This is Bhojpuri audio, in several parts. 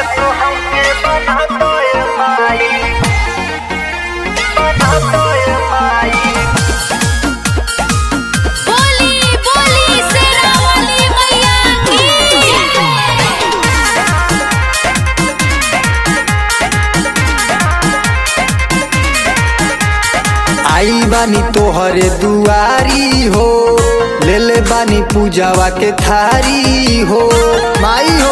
गायक हमके बना दो ए माई बना दो ए माई बोली बोली शेरा वाली मैया की आई बानी तोहरे दुआरी हो ले ले बानी पूजावा के थारी हो माई हो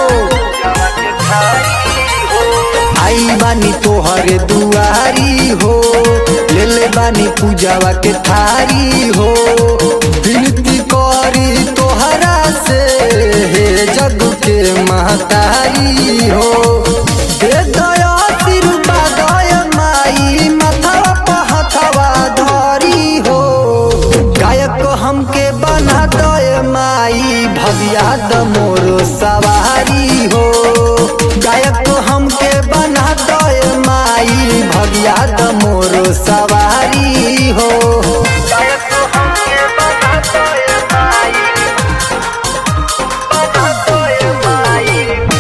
आई बानी तोहरे दुआरी हो ले ले बानी पूजावा के थारी हो विनती करी तोहरा से हे जग के महतारी हो दे दया आशीर्वाद दया माई माथवा पे हथवा धरी हो गायक हमके बना दय माई भविया द मोर सवारी हो गायक हमके बना दय माई भविया द मोर सवारी हो गायक हमके बना दो ए माई बना दो ए माई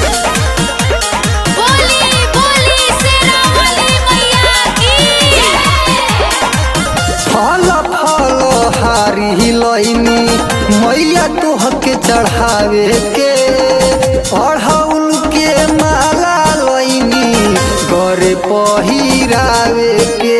बोली बोली शेरा वाली मैया की फल फल हारी लैनी मैया तोहके चढ़ावे के अढ़ौल के माला लैनी गरे पहिरावे के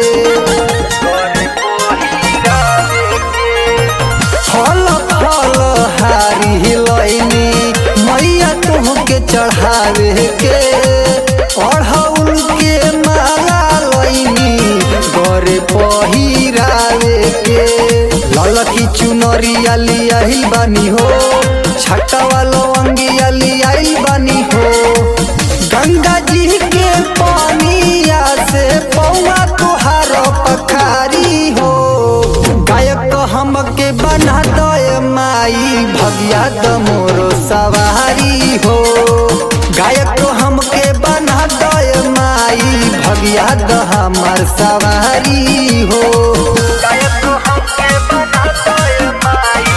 फल फल हारी लैनी मैया तोहके चढ़ावे के अढ़ौल के माला लैनी गरे पहिरावे के ललकी चुनरिया लियाही बानी हो छटवा लवंगिया लियाही बानी हो गंगा जी के पानिया से पौवा तुहार पखारी हो गायक हमके बना दय माई भगिया द मोर सवारी हो गायक हमके बना दय माई भगिया द हमर सवारी हो गायक हमके बना दो ए माई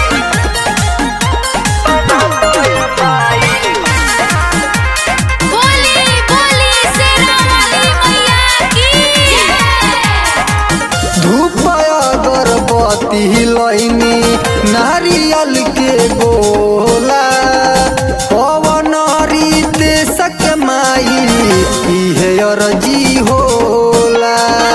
बना दो ए माई बोली बोली शेरा वाली मैया की धूप अगरबत्ती लैनी नारियल के गोला पवन रीते सक माई इहे अरजी होला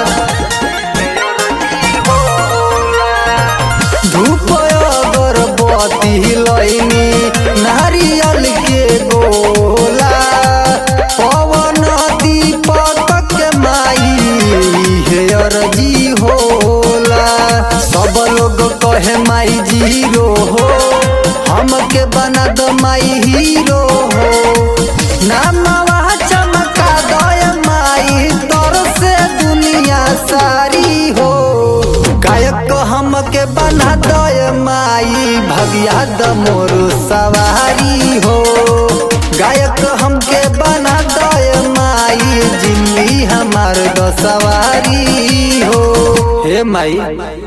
धूप अगरबत्ती लैनी नारियल के गोला पवन दीपक के माई हे अरजी होला सब लोग कहे माई जीरो हो हमके बना दो माई हीरो हो नामवा चमका दय माई तोर से दुनिया सारी हो गायक हमके बना दय माई भगिया द मोर सवारी हो गायक हमके बना दय माई जिंदगी हमार द सवारी हो हे माई